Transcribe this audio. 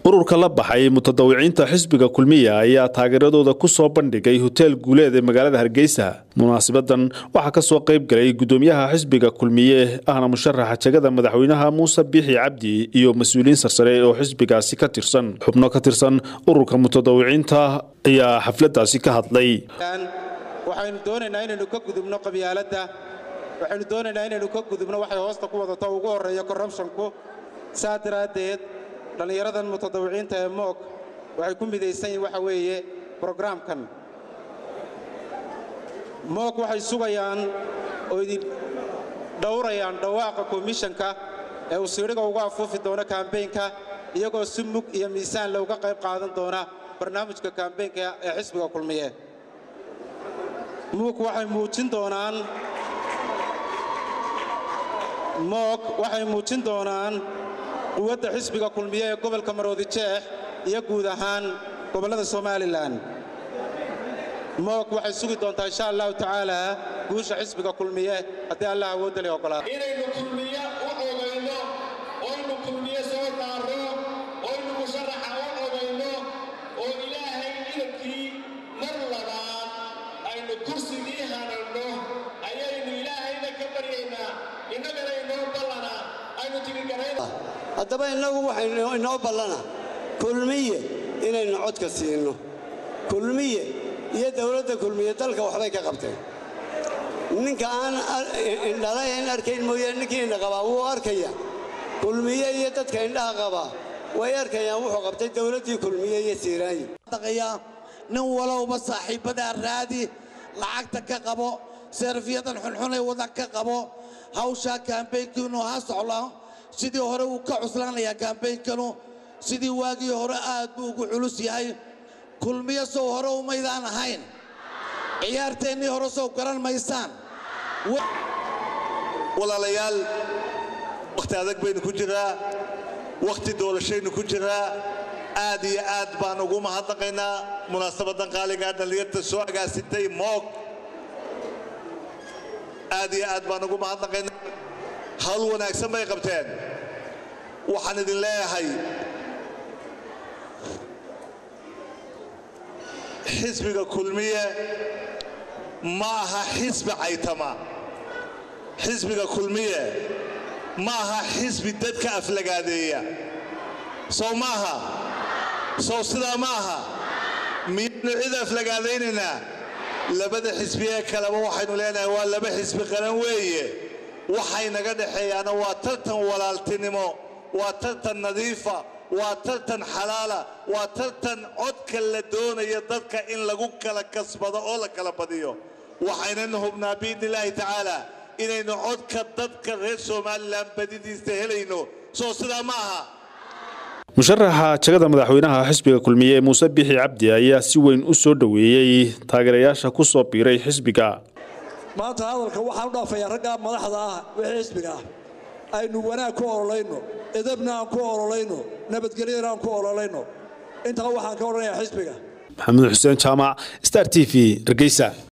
ururka la baxay mutadawiciinta xisbiga kulmiya ayaa taageeradooda ku soo bandhigay hoteel guuleed ee magaalada hargeysa munaasibadan waxaa ka soo qayb galay gudoomiyaha xisbiga kulmiye ahna musharaxa jegada madaxweynaha muuse biixi cabdi iyo mas-uuliyiin sarsare oo xisbigaasi ka tirsan xubno ka tirsan ururka mutadawiciinta ayaa xafladaasi ka hadlay waxaynu doonaynaa inaynu ka gudubno qabyaaladda waxaynu doonaynaa inaynu ka gudubno waxay hoosta ku wadato ugu horreeya korrubshonku saa daraaddeed dhallinyaradan mutadawiciinta ee moog waxay ku midaysan yihin waxa weeye brograamkan moog waxay sugayaan oo idin dhowrayaan dhawaaqa komishanka ee uu siidhiga ugu afuufi doono kambeynka iyagoo si mug iyo miisaan looga qayb qaadan doona barnaamijka kambeynka ee xisbiga kulmiye muug waxay muujin doonaan moog waxay muujin doonaan quwadda xisbiga kulmiye ee gobolka maroodi jeex iyo guud ahaan gobollada somalilan moog waxay sugi doontaa insha allahu tacaala guusha xisbiga kulmiye haddii allah awoodda le ogolaado inaynu kulmiye u ogayno oynu kulmiye soo daarro oynu musharaxa u ogayno oo ilaahay idankii mar labaad aynu kursigii hananno ayaynu ilaahayna ka baryaynaa innagana inoo ballana aynu tigigarayn haddaba innagu waxaynu inoo ballana kulmiye inaynu codka siinno kulmiye iyo dawladda kulmiye dalka waxbay ka qabteen ninka aan indhalayn arkayn mooyaane ninkii indha qabaa wuu arkaya kulmiye iyo dadka indhaha qabaa way arkayaan wuxuu qabtay dawladdii kulmiye iyo siiraayi nin walowba saaxiibbadaa raadi lacagta ka qabo seerfiyadan xunxunay wadan ka qabo hawshaa kaambeynkiinu ha socla sidii hore wuu ka cuslaanayaa kaambeynkanu sidii waagii hore aad buu ugu culus yahay kulmiyo sow hore umaydaan ahayn ciyaarteennii hore sow garan maysaan walaalayaal wakhti adag baynu ku jiraa wakhti doorashaynu ku jiraa aad iyo aad baan ugu mahadnaqaynaa munaasabadan qaaligaa dhallinyarta soo agaasintay moog aad iyo aad baan ugu mahadnaqaynaa hawl wanaagsan bay qabteen waxaan idin leeyahay xisbiga kulmiye ma aha xisbi caytama xisbiga kulmiye ma aha xisbi dadka aflagaadeeya sow ma aha sow sidaa ma aha miyaynu cid aflagaadaynaynaa labada xisbi ee kaleba waxaynu leenahay waa laba xisbi qaran weeye waxay naga dhexeeyaana waa tartan walaaltinimo waa tartan nadiifa waa tartan xalaala waa tartan codka la doonaya dadka in lagu kala kasbado oo la kala badiyo waxaynanu hubnaa biidni illaahi tacaala inaynu codka dadka reer somalilan badidiista helayno soo sidaa ma aha musharaxa jegada madaxweynaha xisbiga kulmiye muuse biixi cabdi ayaa si weyn u soo dhoweeyey taageerayaasha ku soo biiray xisbiga maanta hadalka waxaan u dhaafayaa raggaa madaxda ah wixii xisbiga ah aynu wanaag ku ololayno edabna aan ku ololayno nabadgelyana aan ku ololayno intaa waxaan ka odhanayaa xisbiga maxamed xuseen jaamac star t v hargeysa